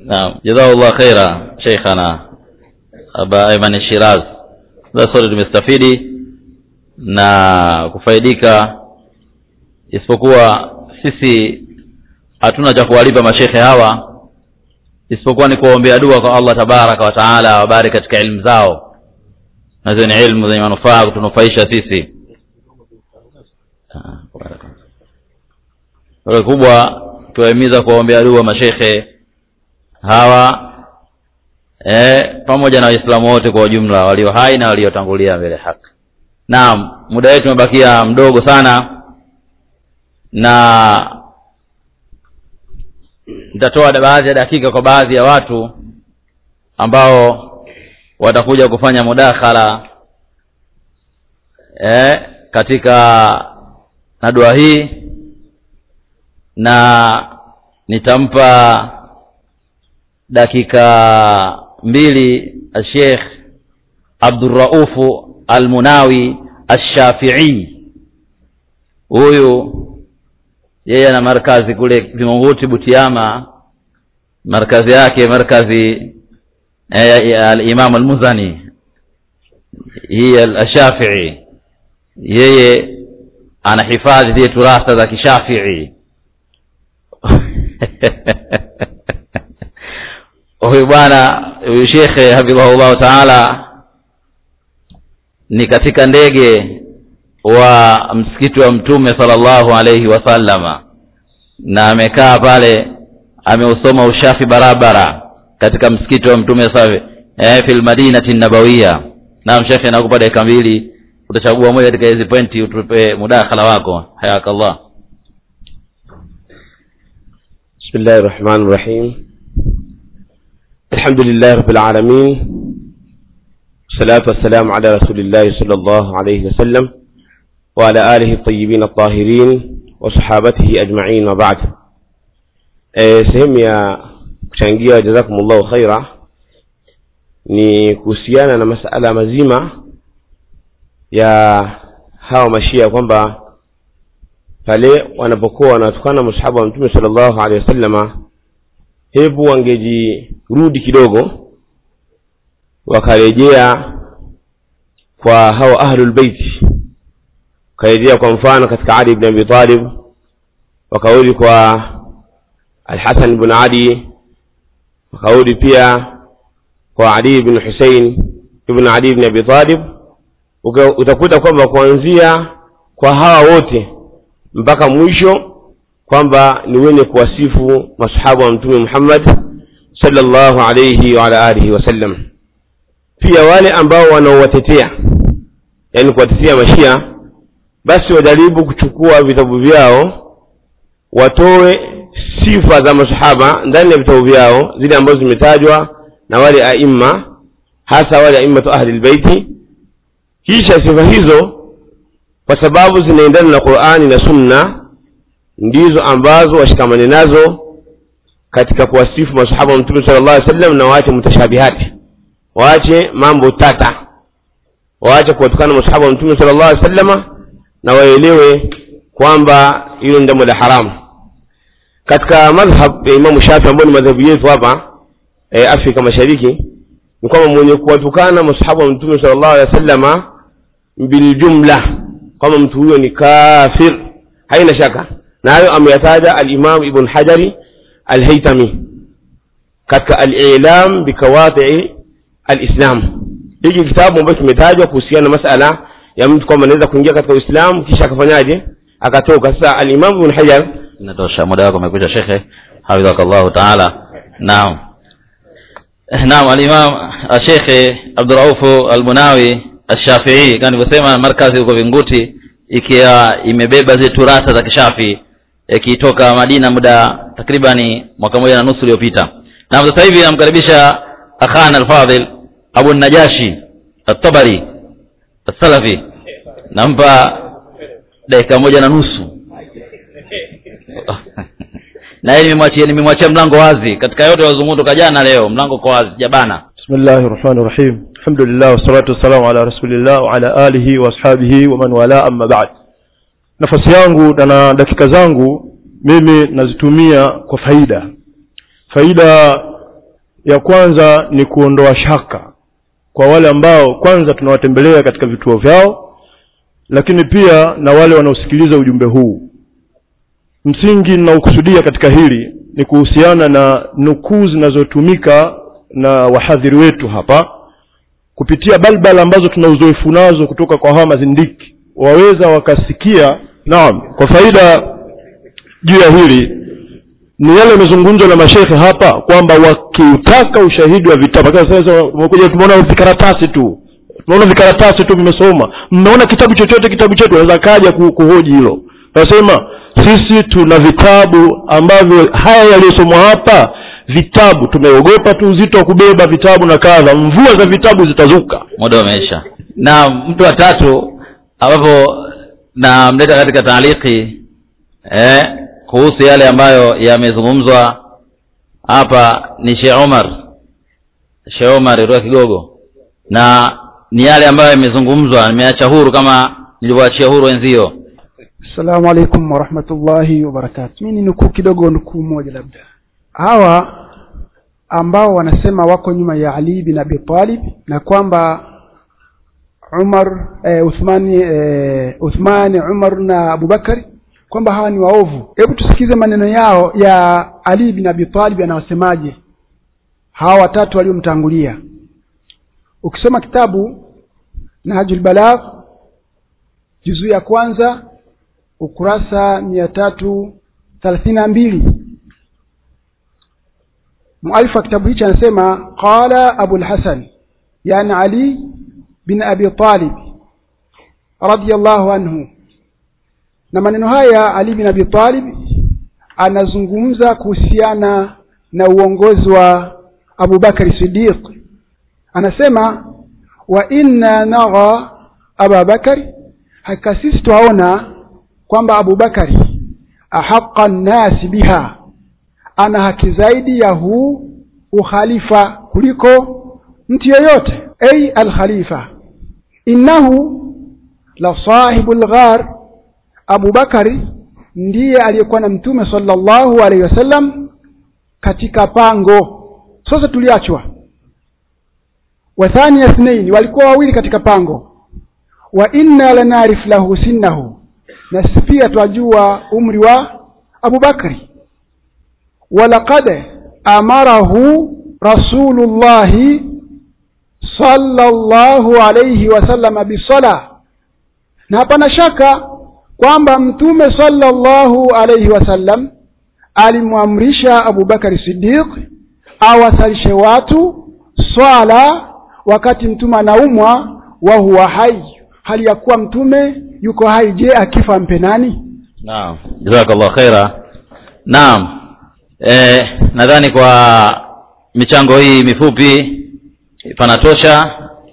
naam jazakallah khaira sheikhana aba ayman shiraz sasa sote tumestafidi na kufaidika isipokuwa sisi hatuna cha kuwalipa mashekhe hawa isipokuwa ni kuwaombea dua kwa allah tabaraka wa taala wabariki katika elimu zao nazo ni ilmu zenye manufaa kutunufaisha sisi Ah, baraka. Kwa kubwa tuwahimiza kuwaombea dua mashekhe hawa eh, pamoja na waislamu wote kwa ujumla walio hai na waliotangulia mbele ya haki naam muda wetu umebakia mdogo sana na nitatoa baadhi ya dakika kwa baadhi ya watu ambao watakuja kufanya mudakhala eh, katika na dua hii na nitampa dakika mbili Sheikh Abdurraufu Almunawi Alshafii. Huyu yeye ana markazi kule Vingunguti Butiama, markazi yake markazi eh, Al-Imam Al-Muzani hii Al-Shafii, yeye anahifadhi zile turasa za kishafii huyu bwana huyu shekhe hafidhahullahu taala ni katika ndege wa msikiti wa mtume sallallahu alaihi wasallama na amekaa pale ameusoma ushafi barabara katika msikiti wa mtume safi eh, fi lmadinati nabawiya naam shekhe nakupa dakika mbili utachagua moja katika hizi pointi utupe mudakhala wako hayakallah بسم الله الرحمن الرحيم الحمد لله رب العالمين والصلاة والسلام على رسول الله صلى الله عليه وسلم وعلى آله الطيبين الطاهرين وصحابته أجمعين وبعد sehemu ya kuchangia jazakumullahu khaira ni kuhusiana na masala mazima ya hawa mashia kwamba pale wanapokuwa wanatukana masahaba wa mtume sallallahu alaihi wasallama hebu wangejirudi kidogo wakarejea kwa hawa ahlul beiti wakarejea kwa mfano katika ali ibn abi talib wakarudi kwa alhasan ibn ali wakarudi pia kwa ali ibn husein ibn ali ibn abi talib utakuta kwamba kuanzia kwa hawa wote mpaka mwisho kwamba ni wenye kuwasifu masahaba wa mtume Muhammad sallallahu alayhi wa ala alihi wasallam. Pia wale ambao wanaowatetea, yani kuwatetea mashia, basi wajaribu kuchukua vitabu vyao, watoe sifa za masahaba ndani ya vitabu vyao, zile ambazo zimetajwa na wale aima, hasa wale aimatu ahli lbeiti, kisha sifa hizo kwa sababu zinaendana na Qur'ani na Sunna ndizo ambazo washikamane nazo katika kuwasifu masahaba wa Mtume sallallahu alaihi wasallam, na waache mutashabihati, waache mambo tata, waache kuwatukana masahaba wa Mtume sallallahu alaihi wasallam, na waelewe kwamba hilo ni jambo la haramu. Katika madhhab ya Imamu Shafi ambayo ni madhhabu yetu hapa e, Afrika Mashariki ni kwamba mwenye kuwatukana masahaba wa Mtume sallallahu alaihi wasallam biljumla kwamba mtu huyo ni kafir haina shaka na hayo ameyataja alimam ibn hajari alhaitami katika alilam bikawatii alislam hiki kitabu ambacho kimetajwa kuhusiana na masala ya mtu kwamba anaweza kuingia katika uislamu kisha akafanyaje akatoka sasa alimam ibn hajar inatosha muda wako umekwisha shekhe hafidhakallahu taala naam naam alimam shekhe abduraufu almunawi Ashafii kama nilivyosema, markazi huko Vinguti, ikiwa imebeba zile turasa za kishafi ikitoka Madina muda takribani mwaka moja na nusu uliopita. Na sasa hivi namkaribisha akhana alfadhil Abu Najashi At-Tabari As-Salafi, nampa dakika moja na nusu na yeye nimemwachia nimemwachia mlango wazi katika yote wazungumzo jana, leo mlango kwa wazi, jabana. Bismillahir Rahmanir Rahim. Alhamdulillah wassalatu wassalamu ala rasulillah wa ala alihi wa ashabihi wa man wala amma ba'd. Nafasi yangu na dakika zangu mimi nazitumia kwa faida. Faida ya kwanza ni kuondoa shaka kwa wale ambao kwanza tunawatembelea katika vituo vyao lakini pia na wale wanaosikiliza ujumbe huu msingi ninaokusudia katika hili ni kuhusiana na nukuu zinazotumika na wahadhiri wetu hapa kupitia balbal ambazo tuna uzoefu nazo kutoka kwa hawa mazindiki waweza wakasikia naam kwa faida juu ya hili ni yale yamezungumzwa na mashekhe hapa kwamba wakiutaka ushahidi wa vitabu sasa umekuja tumeona vikaratasi tu tumeona vikaratasi tu vimesoma mmeona kitabu chochote kitabu chetu anaweza kaja ku- kuhoji hilo nasema sisi tuna vitabu ambavyo haya yaliyosomwa hapa vitabu tumeogopa tu uzito wa kubeba vitabu na kadha mvua za vitabu zitazuka muda umeisha na mtu wa tatu ambapo namleta katika taaliki eh, kuhusu yale ambayo yamezungumzwa hapa ni Sheikh Omar Sheikh Omar kutoka Kigogo na ni yale ambayo yamezungumzwa nimeacha huru kama nilivyoachia huru wenzio Assalamu alaikum warahmatullahi wabarakatu. Mimi ni nukuu kidogo, nukuu moja labda. Hawa ambao wanasema wako nyuma ya Ali bin Abi Talib na kwamba Umar eh, Uthmani eh, Uthmani Umar na Abubakari kwamba hawa ni waovu. Hebu tusikize maneno yao ya Ali bin Abi Talib anawasemaje hawa watatu waliomtangulia. Ukisoma kitabu Nahjul Balagh juzuu ya kwanza ukurasa mia tatu thelathini na mbili mualifu wa kitabu hichi anasema qala abulhasan yani ali bin abi talib radiallahu anhu na maneno haya ali bin abi talib anazungumza kuhusiana na uongozi wa abubakari sidiq anasema wa inna nagha ababakari hakika sisi twaona kwamba abubakari ahaqa nnasi biha ana haki zaidi ya huu ukhalifa kuliko mtu yeyote ay alkhalifa innahu la sahibu lghar abubakari ndiye aliyekuwa na mtume sallallahu alaihi wasallam katika pango sasa tuliachwa wa thania ithnain walikuwa wawili katika pango wa inna lanarif lahu sinnahu na sisi pia twajua umri wa abubakri walaqad amarahu rasulullahi sallallahu alayhi wasallam bisala na hapana shaka kwamba mtume sallallahu alayhi wasallam alimwamrisha abubakari siddiq awasalishe watu swala wakati mtume anaumwa wa huwa hai hali ya kuwa mtume yuko hai je akifa mpe nani naam jazakallah khaira naam eh, nadhani kwa michango hii mifupi panatosha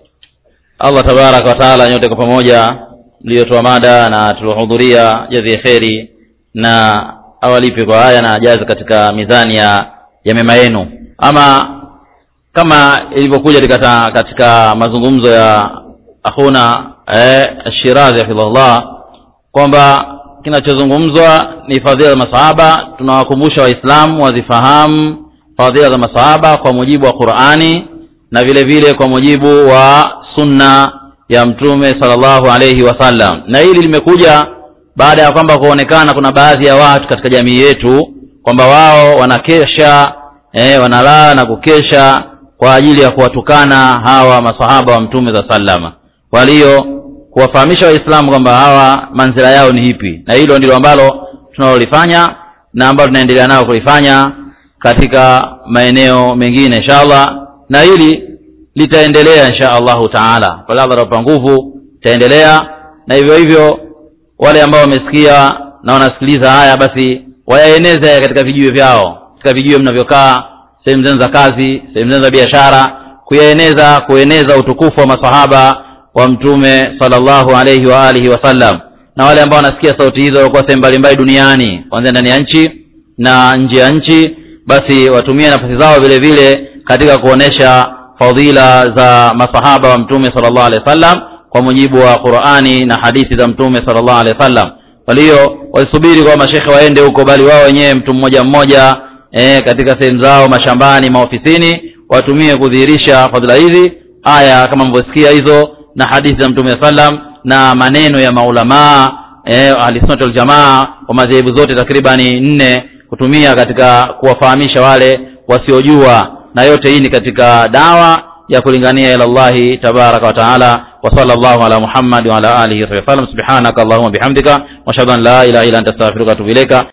allah tabaraka wataala nyote kwa pamoja mliotoa mada na tuliohudhuria jazie kheri na awalipe kwa haya na ajaze katika mizani ya ya mema yenu ama kama ilivyokuja katika, katika mazungumzo ya akhuna eh, shirazi hafidhullah kwamba kinachozungumzwa ni fadhila za masahaba tunawakumbusha waislamu wazifahamu fadhila za masahaba kwa mujibu wa qurani na vile vile kwa mujibu wa sunna ya mtume sallallahu alayhi wasallam na hili limekuja baada ya kwamba kuonekana kuna baadhi ya watu katika jamii yetu kwamba wao wanakesha eh, wanalala na kukesha kwa ajili ya kuwatukana hawa masahaba wa mtume za sallama kwa hiyo kuwafahamisha waislamu kwamba hawa manzila yao ni hipi na hilo ndilo ambalo tunalolifanya na ambalo tunaendelea nao kulifanya katika maeneo mengine inshallah na hili litaendelea insha allahu taala pale allah atapa nguvu itaendelea na hivyo hivyo wale ambao wamesikia na wanasikiliza haya basi wayaeneze haya katika vijiwe vyao katika vijiwe mnavyokaa sehemu zenu za kazi sehemu zenu za biashara kuyaeneza kueneza utukufu wa masahaba wa mtume sallallahu alayhi wa alihi wasallam na wale ambao wanasikia sauti hizo walikuwa sehemu mbalimbali duniani kwanzia ndani ya nchi na nje ya nchi basi watumie nafasi zao vile vile katika kuonesha fadhila za masahaba wa mtume sallallahu alaihi wasallam kwa mujibu wa qurani na hadithi za mtume sallallahu alaihi wasallam kwa hiyo wasubiri kwa mashekhe waende huko bali wao wenyewe mtu mmoja mmoja e, katika sehemu zao mashambani maofisini watumie kudhihirisha fadhila hizi aya kama mlivyosikia hizo na hadithi za mtume sallam na maneno ya maulamaa eh, ahlisunnat waljamaa wa madhehebu zote takribani nne kutumia katika kuwafahamisha wale wasiojua na yote hii ni katika dawa ya kulingania ila llahi tabaraka wa taala wa sallallahu ala muhammad wa ala alihi wa sallam subhanaka allahumma bihamdika wa ashhadu an la ilaha illa anta astaghfiruka wa atubu ilaika